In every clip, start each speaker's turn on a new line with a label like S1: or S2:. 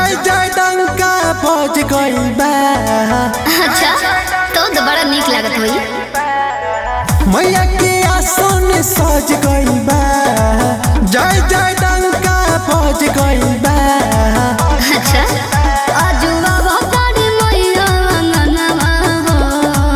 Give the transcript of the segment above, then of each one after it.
S1: जय जय डंका बज गइल बा
S2: अच्छा तो तो बड़ा नीक लागत होई
S1: मैया के आसन सज गइल बा जय जय डंका बज गइल बा
S2: अच्छा अजुआ भतारी मैया अंगनवा हो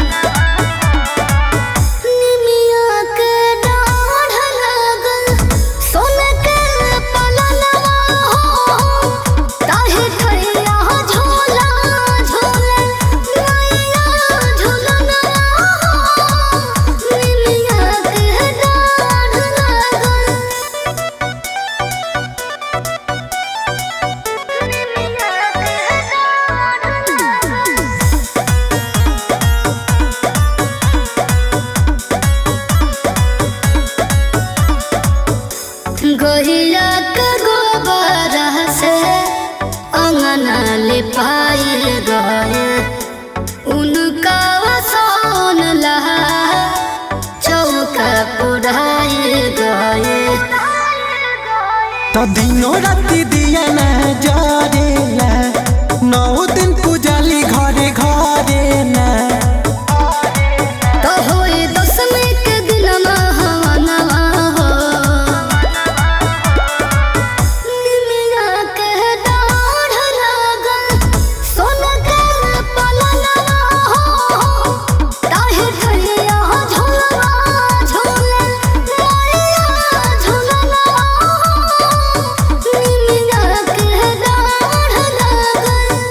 S2: निमिया के डाढ़ लागल सोने के पलनवा हो ताहे ठैया झोला झोले मैया झुलनवा हो निमिया के डाढ़ लागल गहिया के गोबर से अंगना ले पाइल गए उनका वसन लहा चौका पुराइल गए
S1: तो दिनों राति दिया ना जरेला नौ दिन पूजाली घरे घरे ना
S2: तो होए दसमी के दिन हवनवा हो निमिया के डाढ़ लागल सोना के पलनवा हो ताहे ठैया झोलवा झोले मैया झुलनवा हो निमिया के डाढ़ लागल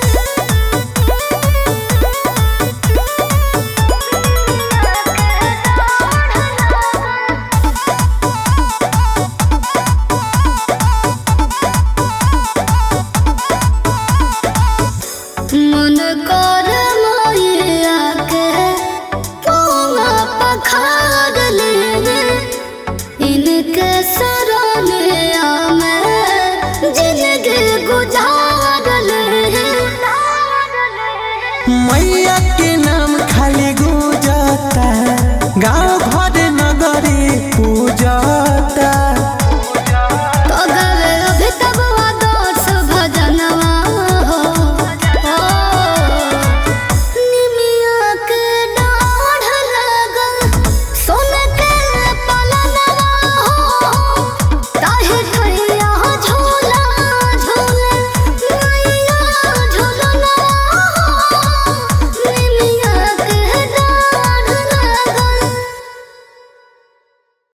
S2: मन कर मैया के पौवा पखार ले इनके सरनिया में जिंदगी गुजार ले
S1: मैया के नाम खाली गुजता गाँव घर नगरी पूजा